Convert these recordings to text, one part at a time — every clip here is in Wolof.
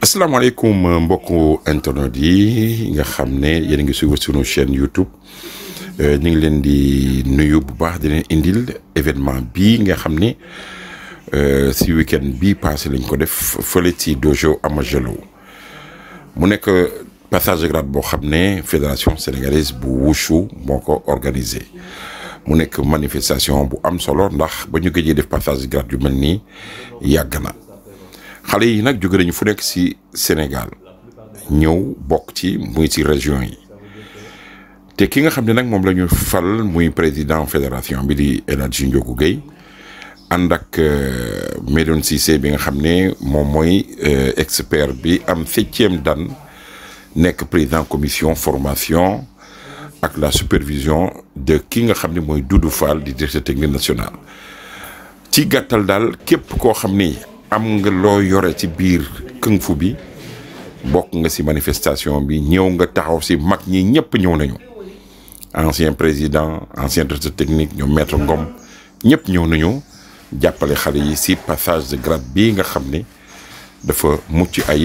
asalaamaaleykum mbokku internet yi nga xam ne yéen a ngi suivre sunu chaîne YouTube ñu ngi leen di nuyu bu baax di leen indil événement bii nga xam ne si week-end bii passé lañ ko def fële ci dojo Amajelo mu nekk passage de grade boo xam ne fédération sénégalaise bu wushu moo ko organisé mu nekk manifestation bu am solo ndax ba ñu gëjee def passage de grade yu mel nii yàgg na. xale yi nag jóge nañu fu nekk ci Sénégal ñëw bokk ci muy ci région yi te ki nga xam ne nag moom la ñu fal muy président fédération bi di El Hadji Ndiogou Guèye ànd ak Medoune Cissé bi nga xam ne moom mooy expert bi am septième dan nekk président commission formation ak la supervision de ki nga xam ne mooy Doudou Fall di directeur technique national ci gàttal daal képp koo xam ni am nga loo yore ci biir kung fu bi bokk nga ci manifestation bi ñëw nga taxaw ci mag ñi ñëpp ñëw nañu ancien président ancien directeur technique ñoom maître Ngom ñëpp ñëw nañu jàppale xale yi ci passage de grade bii nga xam ne dafa mucc ay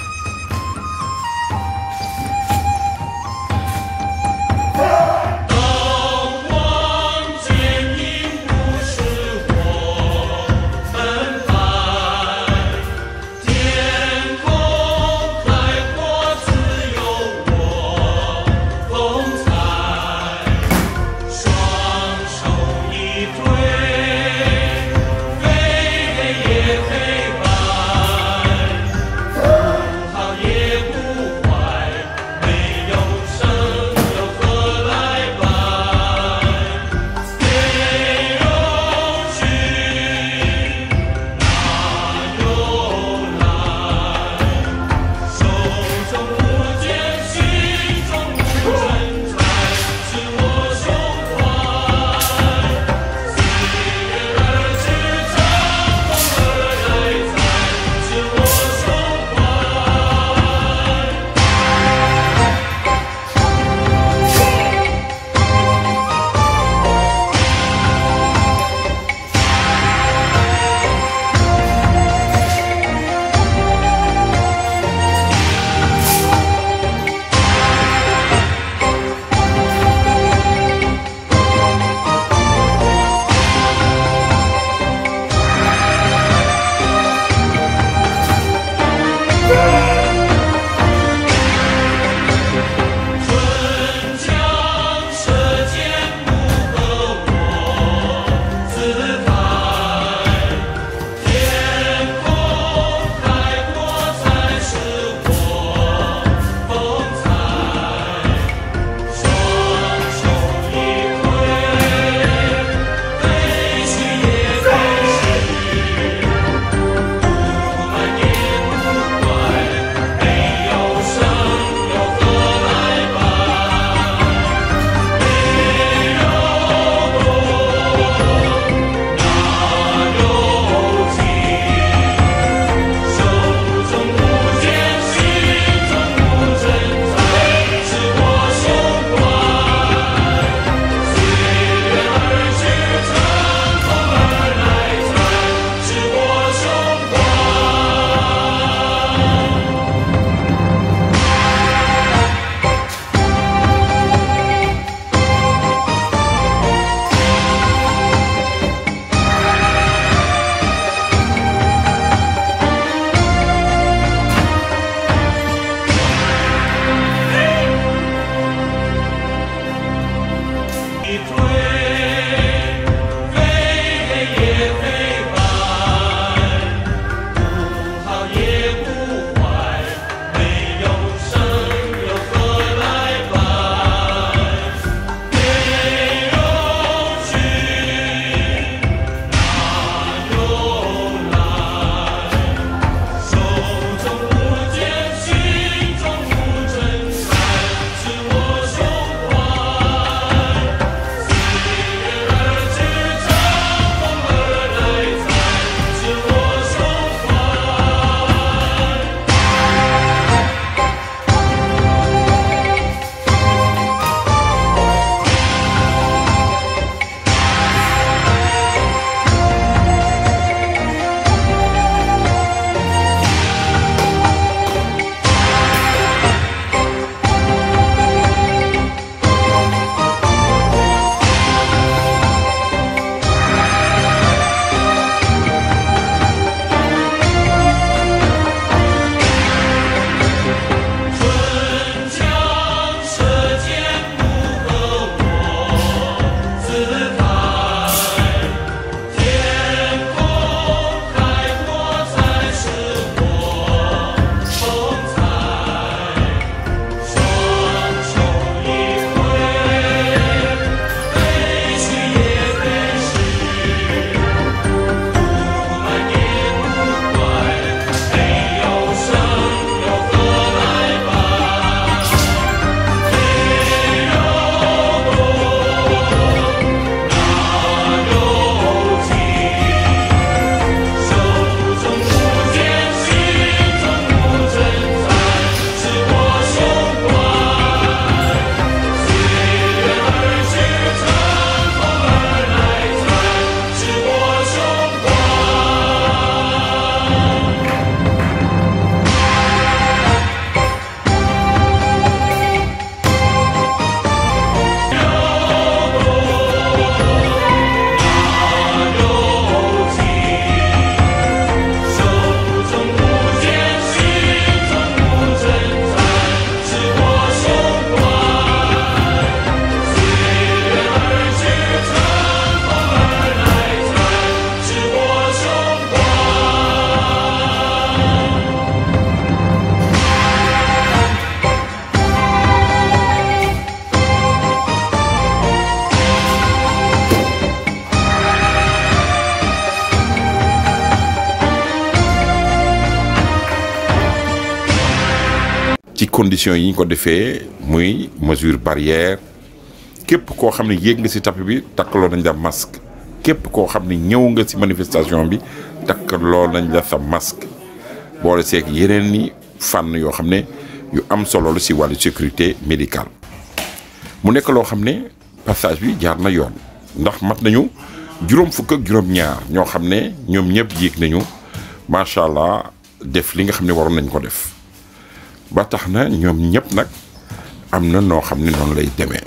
ci conditions yi ñu ko defee muy mesure barrière képp koo xam ne yéeg nga ci tapis bi takkaloo nañ la masque képp koo xam ne ñëw nga ci manifestation bi takkaloo nañ la sa masque boole seeg yeneen ni fànn yoo xam ne yu am solo la ci wàllu sécurité médicale mu nekk loo xam ne passage bi jaar na yoon ndax mat nañu juróom fukk ak juróom-ñaar ñoo xam ne ñoom ñëpp yéeg nañu macha allah def li nga xam ne waroon nañ ko def ba tax na ñoom ñëpp nag am na noo xam ne noonu lay demee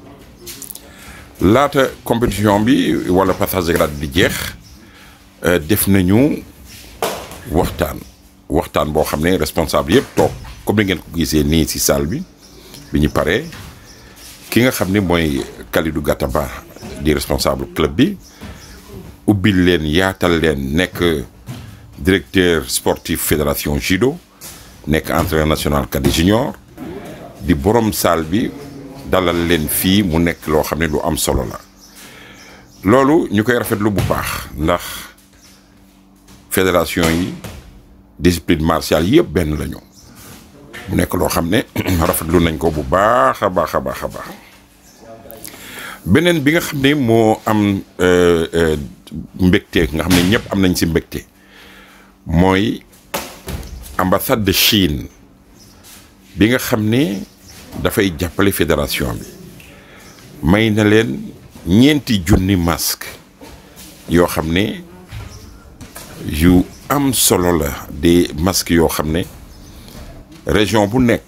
laata compétition bi wala passage de grade di jeex def nañu waxtaan waxtaan boo xam ne responsable yëpp toog comme ni ngeen ko gisee nii ci salle bi bi ñu paree ki nga xam ne mooy Kalidou Gataba di responsable club bi ubbil leen yaatal leen nekk directeur sportif fédération judo nekk entraîneur national cadet junior di borom salle bi dalal leen fii mu nekk loo xam ne lu am solo la loolu ñu koy rafetlu bu baax ndax fédération yi discipline martiale yëpp benn lañu mu nekk loo xam ne rafetlu nañ ko bu baax a baax a baax a baax beneen bi nga xam ne moo am mbégte nga xam ne ñëpp am nañ ci mbégte mooy ambassade de Chine bi nga xam ne dafay jàppale fédération bi may na leen ñeenti junni masque yoo xam ne yu am solo la des masques yoo xam ne région bu nekk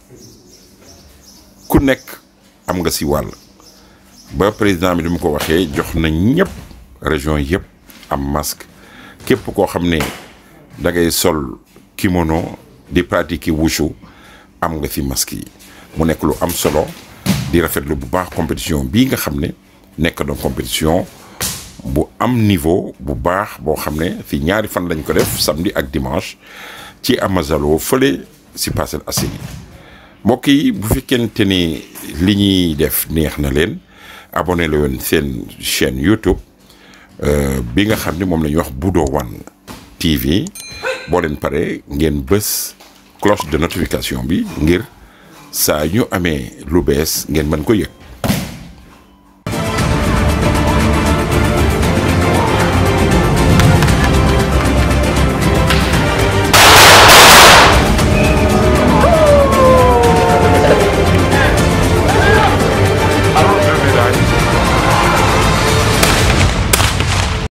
ku nekk am nga ci wàll ba président bi du mu ko waxee jox na ñëpp région yëpp am masque képp koo xam ne da ngay sol kimono di pratiquer wushu am nga ci masque yi mu nekk lu am solo di rafetlu bu baax compétition bii nga xam ne nekk na compétition bu am niveau bu baax boo xam ne fi ñaari fan lañ ko def samedi ak dimanche ci Amazalo fële ci Parcelles Assainies mbokk yi bu fekkente ni li ñuy def neex na leen abonné la woon seen chaîne YouTube bi nga xam ne moom la ñuy wax Budo One TV boo leen pare ngeen bës cloche de notification bi ngir saa ñu amee lu bees ngeen mën ko yëg